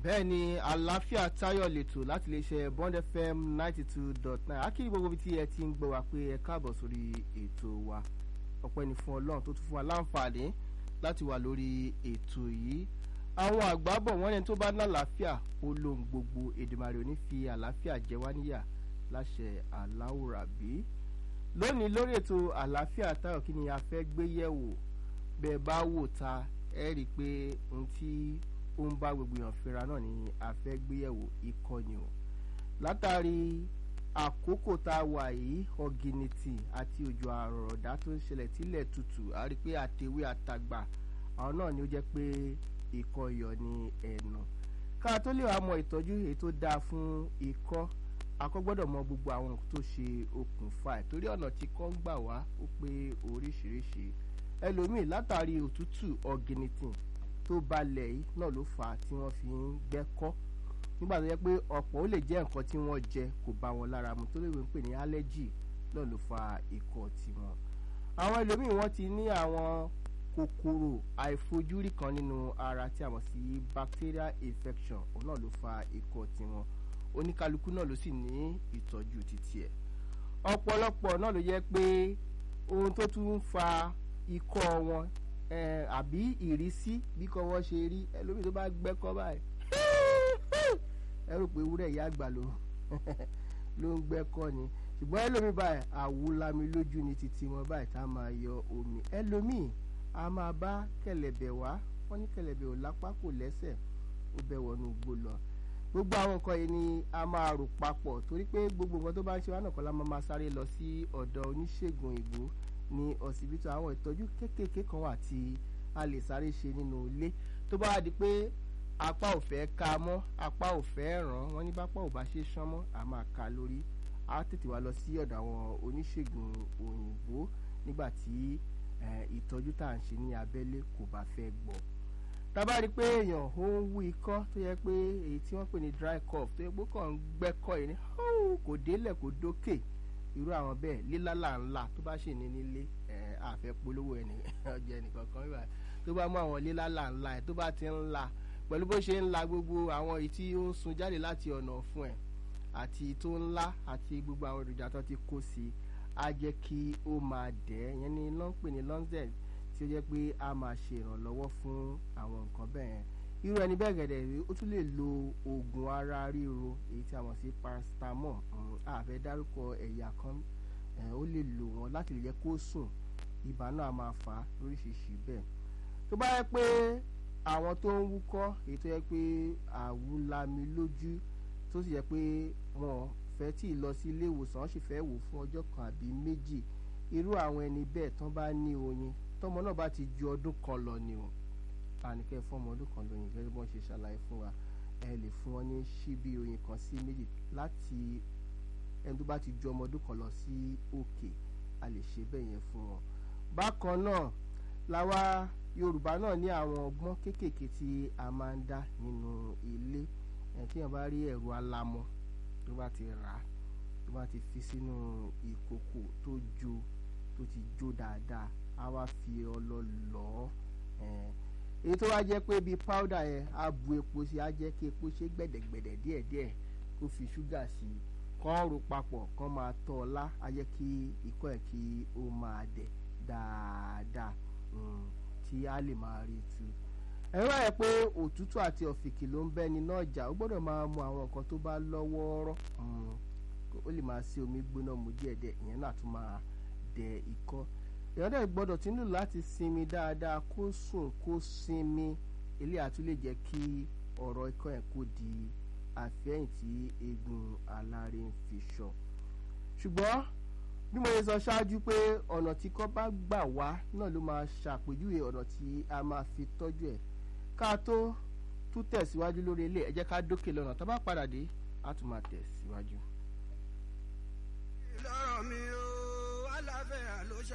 bẹ́ẹ̀ ni àlàáfíà táyọ̀ lẹ́tọ̀ láti lè ṣe bond fm ninety two dot nine akíní gbogbo ibi tí ẹ ti ń gbọ́ wa pé ẹ káàbọ̀ sórí ètò wa ọpẹ́ ni fún ọlọ́run tó tún fún wa láǹfààní láti wà lórí ètò yìí àwọn àgbà bọ̀ wọ́n ní tó bá ní àlàáfíà ó lóhun gbogbo èdèmàrè ò ní fi àlàáfíà jẹ wá níyà láṣẹ aláwòrábí lónìí lórí ètò àlàáfíà táyọ̀ kí ni a fẹ́ gbé yẹ̀wò bẹ́ẹ̀ bá wò ta ẹ rí i pé ohun tí ó ń bá gbogbo èèyàn fínra náà ni a fẹ́ gbé yẹ̀wò ìkọ̀yìn o látàrí àkókò tá a wà yìí ọ̀gìnìtì àti òjò àrọ̀rọ̀dá tó ń ṣẹlẹ̀ tílẹ̀ tutù a rí i pé àtẹ̀wé àtàgbà àwọn náà ni ó jẹ́ pé ikọ́ iyọ̀ ni ẹ̀nà ká tó lè wá mọ ìtọ́jú èyí tó dáa fún ikọ́ akọ́ gbọ́dọ̀ mọ gbogbo àwọn nǹkan tó ṣe okùnfà ẹ̀ torí ọ̀nà tí kọ́ ń gbà wá ó pé oríṣiríṣi ẹlòmíì látàrí òtútù ọ̀gìnìtì tó balẹ̀ yìí náà ló fà á tí wọ́n fi ń gbẹ́kọ́ nígbà tó yẹ pé ọ̀pọ̀ ó lè jẹ́ nǹkan tí wọ́n jẹ kò bá wọn lára mu tó lè wọ́n pè ní allergy náà ló fa ikọ́ tiwọn. àwọn ẹlòmíì wọ́n ti ní àwọn kòkòrò àìfojúrí kan nínú ara tí a mọ̀ sí bacterial infection òun náà ló fa ikọ́ tiwọn oníkálukú náà ló sì ní ìtọ́jú títí ẹ̀ ọ̀pọ̀lọpọ̀ náà ló yẹ pé ohun tó tún ń fa ikọ́ wọn àbí ìrísí bí kò wọ́n ṣe rí ẹlòmíì tó bá gbẹ́kọ́ báyìí ẹ rò pé ewúrẹ́ ìyá àgbà ló ló ń gbẹ́kọ́ ni ṣùgbọ́n ẹlòmíì báyìí àwòlámi lójú ni títí wọn báyìí tá a máa yọ omi ẹlòmíì a máa bá kẹ̀lẹ̀bẹ̀ wá wọ́n ní kẹ̀lẹ̀bẹ̀ ò lápá kò lẹ́sẹ̀ ó bẹ́ wọnú igbó lọ gbogbo àwọn nǹkan yìí ni a máa rò papọ̀ torí pé gbogbo nǹkan tó bá ń ṣe wá náà kọ́ la máa sáré lọ sí ọ̀dọ̀ oníṣègùn ìgbó ní ọsibítù àwọn ìtọ́jú kéékèèké kan wà tí a lè sáré ṣe nínú ilé tó bá wá di pé apá ò fẹ́ ka mọ́ apá ò fẹ́ ràn wọ́n ní bápá ò bá ṣe sán mọ́ a máa ka lórí a tètè wá lọ sí ọ̀dọ̀ àwọn oníṣègùn òyìnbó nígbà tí ìtọ́jú tá à ń ṣe ní abẹ́lé kò bá fẹ́ gbọ́ tábà rí pé èèyàn ó ń wú ikọ́ tó yẹ pé èyí tí wọ́n pè ní dry cough tó yẹ pé kàn ń gbẹ́kọ̀ yìí ní kò délẹ̀ kò dókè irú àwọn bẹ́ẹ̀ lílálà ńlá tó bá ṣì ní nílé àfẹ́ polówó ẹni ọjà ẹnìkan kan wíwá tó bá mú àwọn lílálà ńlá ẹ̀ tó bá ti ń la pẹ̀lú bó ṣe ń la gbogbo àwọn èyí tí ó ń sun jáde láti ọ̀nà ọ̀fun ẹ̀ àti tó ńlá àti gbogbo àwọn èròjà tó ti kó sí i á jẹ́ kí ó máa dẹ̀ ẹ́ yẹn ni lọ́n pè ní lọ́nzẹ̀ tí ó jẹ́ pé a máa ṣe ìrànlọ́wọ́ fún àwọn nǹkan bẹ́ẹ̀ irú ẹni bẹ́ẹ̀ gẹ̀dẹ̀ rí ó tún lè lo oògùn ara ríro èyí tí a mọ̀ sí paracetamol àfẹ́ dárúkọ ẹ̀yà kan ó lè lò wọ́n láti lè jẹ́ kó sùn ibà náà máa fà á lóríṣiríṣi bẹ́ẹ̀ tó bá yẹ pé àwọn tó ń wúkọ́ èyí tó yẹ pé àwùlami lójú tó sì yẹ pé wọn fẹ́ tí ì lọ sí ilé ìwòsàn wọ́n sì fẹ́ wò fún ọjọ́ kan àbí méjì irú àwọn ẹni bẹ́ẹ̀ tán bá ní oyin tọmọ náà bá ti ju ọdún kan lọ ni o àníkẹ́ fọmọ ọdún kan lóyìn gẹ́gẹ́ bí wọ́n ṣe ṣàlàyé fún wa ẹ lè fún wọn ní ṣíbí oyin kan sí méjì láti ẹni tó bá ti ju ọmọ ọdún kan lọ sí òkè a lè ṣe bẹ́ẹ̀ yẹn fún wọn. bákan náà làwa yorùbá náà ní àwọn ọgbọ́n kéékèèké tí a máa ń dá nínú ilé ẹ̀ tí wọ́n bá rí ẹ̀rọ alamọ tó bá ti rà á tó bá ti fi sínú ìkòkò tó jó tó ti jó dáadáa á wá fi ọlọ lọ̀ ọ́ èyí tó wá jẹ́ pé bíi powder yẹn á bu epo sí á jẹ́ kí epo ṣe gbẹ̀dẹ̀gbẹ̀dẹ̀ díẹ̀díẹ̀ kó fi ṣúgà sí i kán ro papọ̀ kán máa tọ́ ọ lá á jẹ́ kí ikọ́ ẹ̀ kí ó máa dẹ̀ dáadáa tí á lè máa rí tu. ẹ̀rọ ẹ̀ pé òtútù àti ọ̀fìnkì ló ń bẹ́ni náà jà ó gbọ́dọ̀ máa mu àwọn nǹkan tó bá lọ́wọ́ọ́rọ́ ó lè máa ṣe omi gbóná mu díẹ̀díẹ̀ ìyẹn náà tún máa dẹ̀ ikọ́ èèyàn dẹ̀ gbọ́dọ̀ tí nílò láti sinmi dáadáa kó sùn kó sinmi ilé àtún lè jẹ́ kí ọ̀rọ̀ ikọ́ ẹ̀ kó di àfẹ́yìn tí eegun alárè ń fi sọ. ṣùgbọ́n bí mo ṣe sọ ṣáájú pé ọ̀nà tí kọ́ bá gbà wá náà ló máa ṣàpèjúwe ọ̀nà tí a máa fi tọ́jú ẹ̀ ká tó tún tẹ̀síwájú lórí ilé ẹ jẹ́ ká dókè lọ́nà tá bá padà dé á tún máa tẹ̀síwájú. ìlọrọ mi ò aláfẹ́ àlóṣà.